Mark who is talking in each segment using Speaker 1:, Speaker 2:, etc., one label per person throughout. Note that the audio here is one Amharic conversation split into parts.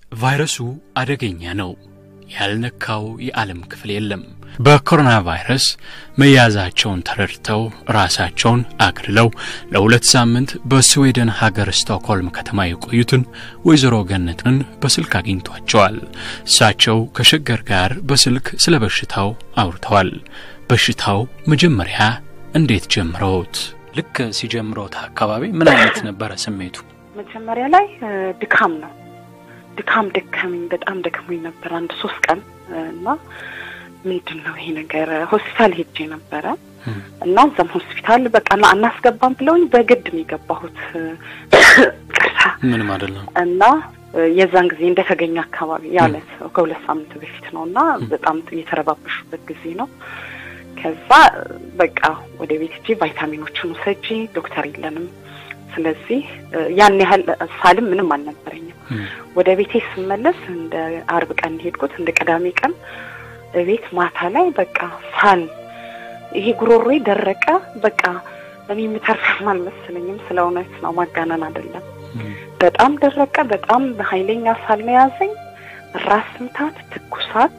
Speaker 1: ቫይረሱ አደገኛ ነው። ያልነካው የዓለም ክፍል የለም። በኮሮና ቫይረስ መያዛቸውን ተረድተው ራሳቸውን አግልለው ለሁለት ሳምንት በስዌድን ሀገር ስቶክሆልም ከተማ የቆዩትን ወይዘሮ ገነትን በስልክ አግኝቷቸዋል። እሳቸው ከሸገር ጋር በስልክ ስለ በሽታው አውርተዋል። በሽታው መጀመሪያ እንዴት ጀምረውት? ልክ ሲጀምረውት አካባቢ ምን አይነት ነበረ ስሜቱ?
Speaker 2: መጀመሪያ ላይ ድካም ነው። ድካም ደከመኝ፣ በጣም ደክሞኝ ነበር አንድ ሶስት ቀን እና ምንድን ነው ይሄ ነገር ሆስፒታል ሄጄ ነበረ እና እዛም ሆስፒታል በቃ አናስገባም ብለውኝ በግድ ነው የገባሁት። ቅርታ
Speaker 1: ምንም አይደለም
Speaker 2: እና የዛን ጊዜ እንደተገኘ አካባቢ ያለት ከሁለት ሳምንት በፊት ነው እና በጣም የተረባበሹበት ጊዜ ነው። ከዛ በቃ ወደ ቤት ሂጂ ቫይታሚኖችን ውሰጂ፣ ዶክተር የለንም ስለዚህ ያን ያህል ሳልም ምንም አልነበረኝም። ወደ ቤቴ ስመለስ እንደ አርብ ቀን ሄድኩት እንደ ቅዳሜ ቀን ቤት ማታ ላይ በቃ ሳል ይሄ ጉሮሮዬ ደረቀ። በቃ እኔ የምተርፍም አልመሰለኝም። ስለ እውነት ነው፣ ማጋነን አይደለም። በጣም ደረቀ። በጣም በኃይለኛ ሳል ነው የያዘኝ። ራስ ምታት፣ ትኩሳት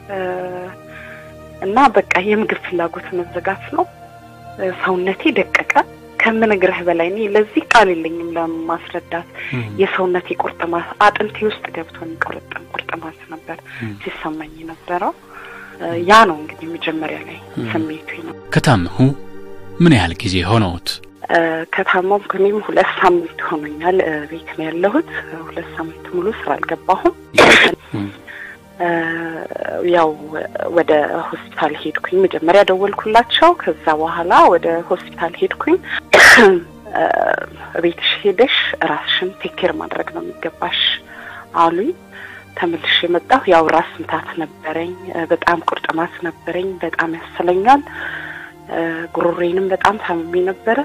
Speaker 2: እና በቃ የምግብ ፍላጎት መዘጋት ነው። ሰውነቴ ደቀቀ። ከምነግርህ በላይ እኔ ለዚህ ቃል የለኝም ለማስረዳት። የሰውነቴ ቁርጥማት አጥንቴ ውስጥ ገብቶ የሚቆረጥም ቁርጥማት ነበር ሲሰማኝ ነበረው። ያ ነው እንግዲህ መጀመሪያ ላይ ስሜቱ ነው።
Speaker 1: ከታመሙ ምን ያህል ጊዜ ሆነውት?
Speaker 2: ከታመምኩ እኔም ሁለት ሳምንት ሆኖኛል። ቤት ነው ያለሁት። ሁለት ሳምንት ሙሉ ስራ አልገባሁም። ያው ወደ ሆስፒታል ሄድኩኝ። መጀመሪያ ደወልኩላቸው። ከዛ በኋላ ወደ ሆስፒታል ሄድኩኝ። ቤትሽ ሄደሽ ራስሽን ቴኬር ማድረግ ነው የሚገባሽ አሉኝ። ተመልሼ የመጣሁ ያው ራስ ምታት ነበረኝ፣ በጣም ቁርጥማት ነበረኝ፣ በጣም ያሰለኛል። ጉሮሬንም በጣም ታምሜ ነበረ።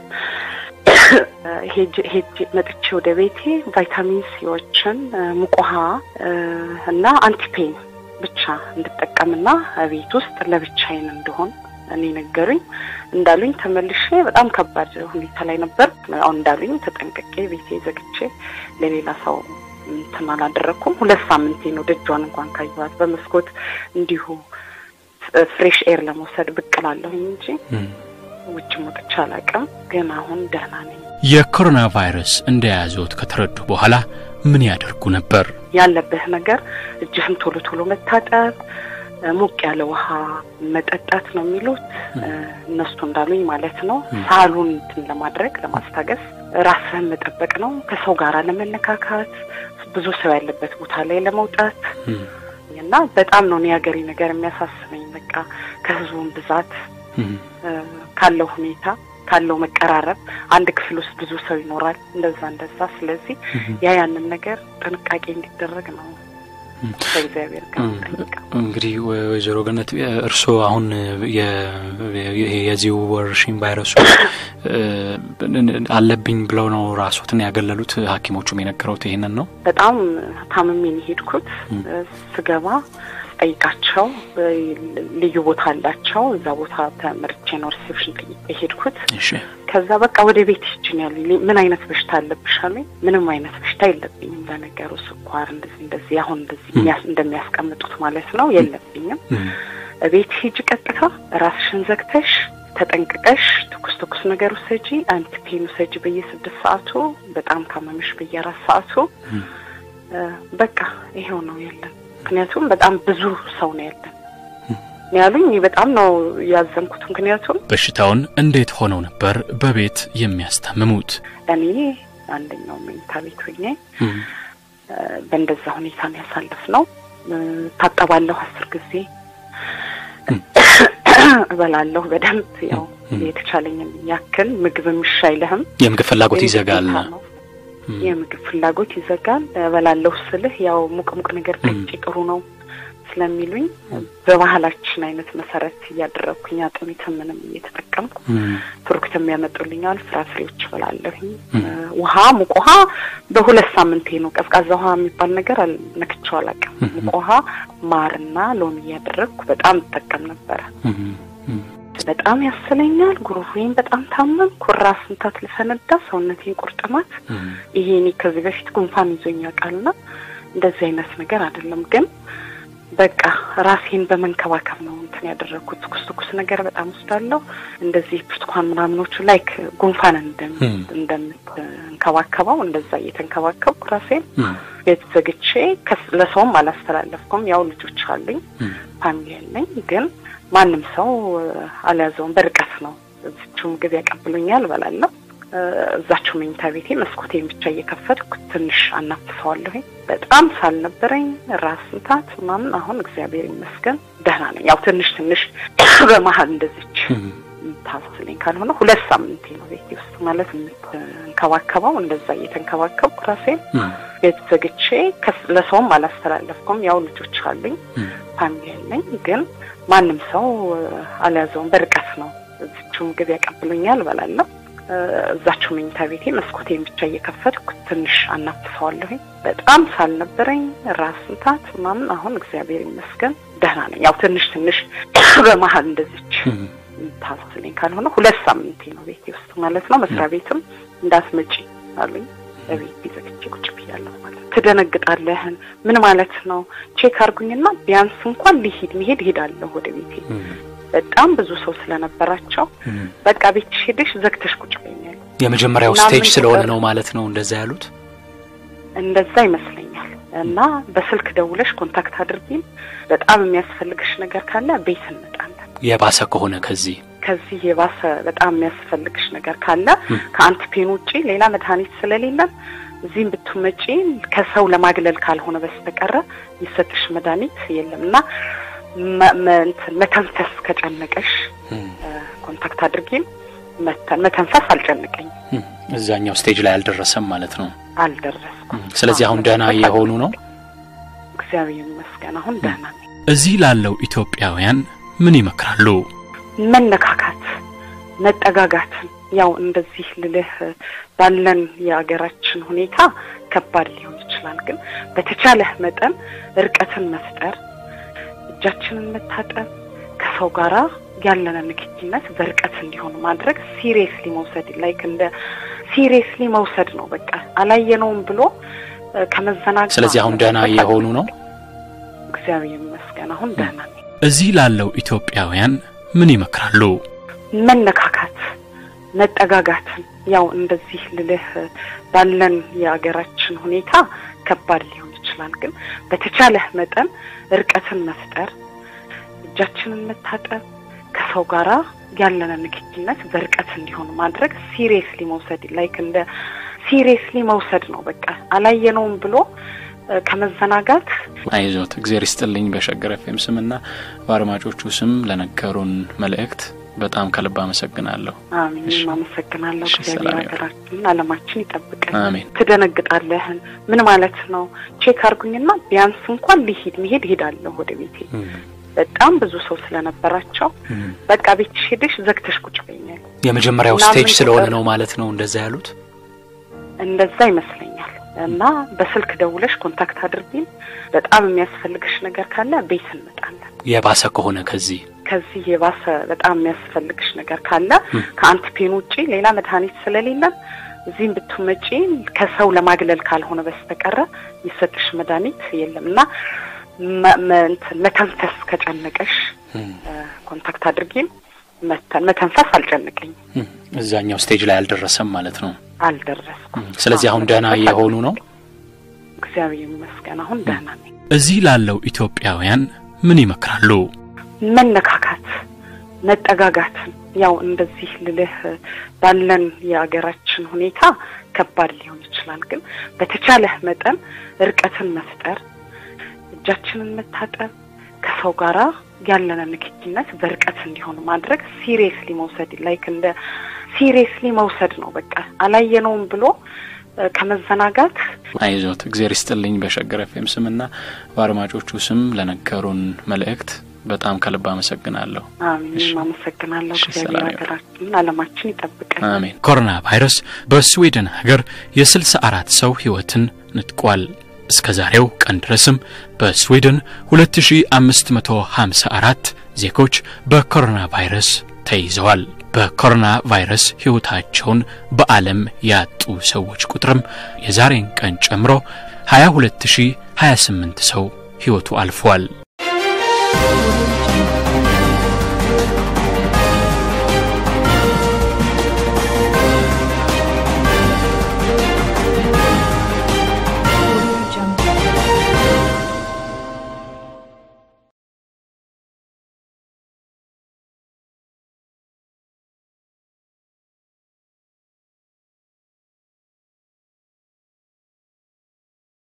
Speaker 2: ሄጅ መጥቼ ወደ ቤቴ ቫይታሚን ሲዎችን ሙቅ ውሃ እና አንቲፔን ብቻ እንድጠቀምና ቤት ውስጥ ለብቻዬን እንደሆን እኔ ነገሩኝ። እንዳሉኝ ተመልሼ በጣም ከባድ ሁኔታ ላይ ነበር። አሁን እንዳሉኝ ተጠንቅቄ ቤቴ ዘግቼ ለሌላ ሰው እንትን አላደረግኩም። ሁለት ሳምንቴ ነው ደጇን እንኳን ካየኋት በመስኮት እንዲሁ ፍሬሽ ኤር ለመውሰድ ብቅ እላለሁኝ እንጂ ውጭ ወጥቼ አላውቅም። ግን አሁን ደህና ነኝ።
Speaker 1: የኮሮና ቫይረስ እንደያዘዎት ከተረዱ በኋላ ምን ያደርጉ ነበር?
Speaker 2: ያለብህ ነገር እጅህን ቶሎ ቶሎ መታጠብ፣ ሞቅ ያለ ውሃ መጠጣት ነው የሚሉት እነሱ እንዳሉኝ ማለት ነው። ሳሉን እንትን ለማድረግ ለማስታገስ ራስህን መጠበቅ ነው። ከሰው ጋር ለመነካካት፣ ብዙ ሰው ያለበት ቦታ ላይ ለመውጣት እና በጣም ነው የሀገሬ ነገር የሚያሳስበኝ። በቃ ከህዝቡን ብዛት ካለው ሁኔታ ካለው መቀራረብ አንድ ክፍል ውስጥ ብዙ ሰው ይኖራል። እንደዛ እንደዛ። ስለዚህ ያ ያንን ነገር ጥንቃቄ እንዲደረግ ነው ከእግዚአብሔር ጋር
Speaker 1: እንግዲህ ወይዘሮ ገነት እርስዎ አሁን የዚህ ወረርሽኝ ቫይረሱ አለብኝ ብለው ነው ራሶትን ያገለሉት? ሐኪሞቹም የነገረውት ይሄንን ነው።
Speaker 2: በጣም ታምሜ ነው የሄድኩት። ስገባ ጠይቃቸው ልዩ ቦታ አላቸው። እዛ ቦታ ተመርቼ ነው ሪሴፕሽን ጠይቄ ሄድኩት። ከዛ በቃ ወደ ቤት ይችን ያሉ ምን አይነት በሽታ አለብሽ አሉኝ። ምንም አይነት በሽታ የለብኝም። ለነገሩ ስኳር እንደዚህ እንደዚህ አሁን እንደዚህ እንደሚያስቀምጡት ማለት ነው የለብኝም። ቤት ሂጅ፣ ቀጥታ ራስሽን ዘግተሽ ተጠንቅቀሽ ትኩስ ትኩስ ነገር ውሰጂ፣ አንቲፔን ውሰጂ በየስድስት ሰዓቱ፣ በጣም ካመመሽ በየአራት ሰዓቱ። በቃ ይሄው ነው ያለን። ምክንያቱም በጣም ብዙ ሰው ነው ያለን ያሉኝ። በጣም ነው ያዘንኩት። ምክንያቱም
Speaker 1: በሽታውን እንዴት ሆነው ነበር በቤት የሚያስታምሙት?
Speaker 2: እኔ አንደኛው መኝታ ቤት ሆኜ በእንደዛ ሁኔታ ነው ያሳለፍ ነው። ታጠባለሁ አስር ጊዜ እበላለሁ በደንብ ያው የተቻለኝን ያክል ምግብ ምሽ አይልህም።
Speaker 1: የምግብ ፍላጎት ይዘጋል።
Speaker 2: የምግብ ፍላጎት ይዘጋል። እበላለሁ ስልህ ያው ሙቅ ሙቅ ነገር ጠጪ ጥሩ ነው ስለሚሉኝ በባህላችን አይነት መሰረት እያደረግኩኝ አጥሚት ምንም እየተጠቀምኩ ፍሩክትም ያመጡልኛል። ፍራፍሬዎች እበላለሁኝ። ውሃ ሙቅ ውሃ በሁለት ሳምንቴ ነው። ቀዝቃዛ ውሃ የሚባል ነገር ነክቼው አላውቅም። ሙቅ ውሃ ማርና ሎሚ እያደረግኩ በጣም እጠቀም ነበረ። በጣም ያስለኛል። ጉሮሮዬን በጣም ታመምኩ። ራስ ምታት ልፈነዳ፣ ሰውነቴን ቁርጥማት። ይሄ እኔ ከዚህ በፊት ጉንፋን ይዞኝ ያውቃልና እንደዚህ አይነት ነገር አይደለም ግን በቃ ራሴን በመንከባከብ ነው እንትን ያደረግኩት። ትኩስ ትኩስ ነገር በጣም ወስዳለሁ። እንደዚህ ብርቱካን ምናምኖቹ ላይክ ጉንፋን እንደምንከባከበው እንደዛ እየተንከባከብኩ ራሴን ቤት ዘግቼ ለሰውም አላስተላለፍኩም። ያው ልጆች አሉኝ፣ ፋሚሊ ያለኝ፣ ግን ማንም ሰው አልያዘውም። በርቀት ነው። እዚችው ምግብ ያቀብሉኛል፣ እበላለሁ። እዛችሁ መኝታ ቤቴ መስኮቴን ብቻ እየከፈትኩ ትንሽ አናፍሰዋለሁ። በጣም ሳልነበረኝ ራስ ምታት ምናምን፣ አሁን እግዚአብሔር ይመስገን ደህና ነኝ። ያው ትንሽ ትንሽ በመሀል እንደዚች ታስለኝ ካልሆነ ሁለት ሳምንቴ ነው ቤቴ ውስጥ ማለት የምትንከባከበው እንደዛ እየተንከባከብኩ ራሴን ቤት ዘግቼ ለሰውም አላስተላለፍኩም። ያው ልጆች አሉኝ፣ ፋሚሊ ያለኝ፣ ግን ማንም ሰው አልያዘውም። በርቀት ነው። እዚችው ምግብ ያቀብሉኛል፣ እበላለሁ እዛችሁ መኝታ ቤቴ መስኮቴን ብቻ እየከፈትኩ ትንሽ አናፍሰዋለሁኝ። በጣም ሳልነበረኝ ራስ ምታት ምናምን፣ አሁን እግዚአብሔር ይመስገን ደህና ነኝ። ያው ትንሽ ትንሽ በመሀል እንደዚች ታስለኝ ካልሆነ ሁለት ሳምንቴ ነው ቤቴ ውስጥ ማለት ነው። መስሪያ ቤትም እንዳትመጪ አሉኝ። በቤት ዘግቼ ቁጭ ብያለሁ ማለት ነው። ትደነግጣለህን ምን ማለት ነው? ቼክ አርጉኝና ቢያንስ እንኳን ሊሄድ መሄድ ሄዳለሁ ወደ ቤቴ በጣም ብዙ ሰው ስለነበራቸው በቃ ቤትሽ ሄደሽ ዘግተሽ ቁጭ በይኛል።
Speaker 3: የመጀመሪያው ስቴጅ ስለሆነ ነው ማለት ነው እንደዛ ያሉት።
Speaker 2: እንደዛ ይመስለኛል። እና በስልክ ደውለሽ ኮንታክት አድርጊን፣ በጣም የሚያስፈልግሽ ነገር ካለ ቤት እንመጣለን።
Speaker 3: የባሰ ከሆነ ከዚህ
Speaker 2: ከዚህ የባሰ በጣም የሚያስፈልግሽ ነገር ካለ ከአንቲፔን ውጪ ሌላ መድኃኒት ስለሌለን እዚህም ብትመጪ ከሰው ለማግለል ካልሆነ በስተቀረ የሚሰጥሽ መድኃኒት የለም እና መተንፈስ ከጨነቀሽ ኮንታክት አድርጊን። መተን መተንፈስ አልጨነቀኝም።
Speaker 3: እዛኛው ስቴጅ ላይ አልደረሰም ማለት ነው።
Speaker 2: አልደረስኩም።
Speaker 3: ስለዚህ አሁን ደህና የሆኑ ነው።
Speaker 2: እግዚአብሔር ይመስገን አሁን ደህና ነኝ።
Speaker 1: እዚህ ላለው ኢትዮጵያውያን ምን ይመክራሉ?
Speaker 2: መነካካት፣ መጠጋጋትን ያው እንደዚህ ልልህ ባለን የአገራችን ሁኔታ ከባድ ሊሆን ይችላል። ግን በተቻለህ መጠን እርቀትን መፍጠር እጃችንን መታጠብ ከሰው ጋራ ያለን ንክኪነት በርቀት እንዲሆን ማድረግ ሲሪየስሊ መውሰድ ላይክ እንደ ሲሪየስሊ መውሰድ ነው። በቃ አላየነውም ብሎ ከመዘናጋት
Speaker 3: ስለዚህ አሁን ደህና የሆኑ ነው።
Speaker 2: እግዚአብሔር ይመስገን አሁን ደህና ነኝ።
Speaker 1: እዚህ ላለው ኢትዮጵያውያን ምን ይመክራሉ?
Speaker 2: መነካካት፣ መጠጋጋትን ያው እንደዚህ ልልህ ባለን የአገራችን ሁኔታ ከባድ ሊሆን ይችላል። ግን በተቻለህ መጠን እርቀትን መፍጠር እጃችንን መታጠብ ከሰው ጋራ ያለን ንክኪነት በርቀት እንዲሆን ማድረግ ሲሪየስሊ መውሰድ ላይክ እንደ ሲሪየስሊ መውሰድ ነው። በቃ አላየነውም ብሎ ከመዘናጋት
Speaker 3: አይዞት። እግዚአብሔር ይስጥልኝ። በሸገር ኤፍኤም ስምና በአድማጮቹ ስም ለነገሩን መልእክት በጣም ከልብ አመሰግናለሁ።
Speaker 2: አሜን። አመሰግናለሁ። እግዚአብሔር ሀገራችንን ዓለማችን ይጠብቀን።
Speaker 3: አሜን።
Speaker 2: ትደነግጣለህን ምን ማለት ነው? ቼክ አርጉኝና ቢያንስ እንኳን ሊሄድ መሄድ ሄዳለሁ ወደ ቤቴ በጣም ብዙ ሰው ስለነበራቸው በቃ ቤትሽ ሄደሽ ዘግተሽ ቁጭ በይኛል።
Speaker 3: የመጀመሪያው ስቴጅ ስለሆነ ነው ማለት ነው እንደዛ ያሉት።
Speaker 2: እንደዛ ይመስለኛል። እና በስልክ ደውለሽ ኮንታክት አድርጊን፣ በጣም የሚያስፈልግሽ ነገር ካለ ቤት እንመጣለን።
Speaker 3: የባሰ ከሆነ ከዚህ
Speaker 2: ከዚህ የባሰ በጣም የሚያስፈልግሽ ነገር ካለ ከአንቲፔን ውጪ ሌላ መድኃኒት ስለሌለን እዚህም ብትመጪ ከሰው ለማግለል ካልሆነ በስተቀረ የሚሰጥሽ መድኃኒት የለም እና መተንፈስ ከጨነቀሽ ኮንታክት አድርጊን። መተን መተንፈስ አልጨነቀኝም።
Speaker 3: እዛኛው ስቴጅ ላይ አልደረሰም ማለት ነው።
Speaker 2: አልደረስኩም።
Speaker 3: ስለዚህ አሁን ደህና የሆኑ ነው።
Speaker 2: እግዚአብሔር ይመስገን አሁን ደህና ነኝ።
Speaker 1: እዚህ ላለው ኢትዮጵያውያን ምን ይመክራሉ?
Speaker 2: መነካካት፣ መጠጋጋትን ያው እንደዚህ ልልህ ባለን የአገራችን ሁኔታ ከባድ ሊሆን ይችላል። ግን በተቻለህ መጠን እርቀትን መፍጠር እጃችንን መታጠብ ከሰው ጋራ ያለን ንክኪነት በርቀት እንዲሆን ማድረግ ሲሪየስሊ መውሰድ ላይክ እንደ ሲሪየስሊ መውሰድ ነው። በቃ አላየነውም ብሎ ከመዘናጋት
Speaker 3: አይዞት። እግዚአብሔር ይስጥልኝ። በሸገር ኤፍኤም ስምና በአድማጮቹ ስም ለነገሩን መልእክት በጣም ከልብ አመሰግናለሁ።
Speaker 2: አሜን። አመሰግናለሁ። እግዚአብሔር ሀገራችንን ዓለማችን ይጠብቀን።
Speaker 3: አሜን።
Speaker 1: ኮሮና ቫይረስ በስዊድን ሀገር የስልሳ አራት ሰው ሕይወትን ንጥቋል። እስከ ዛሬው ቀን ድረስም በስዊድን 2554 ዜጎች በኮሮና ቫይረስ ተይዘዋል። በኮሮና ቫይረስ ሕይወታቸውን በዓለም ያጡ ሰዎች ቁጥርም የዛሬን ቀን ጨምሮ 28 ሰው ሕይወቱ አልፏል።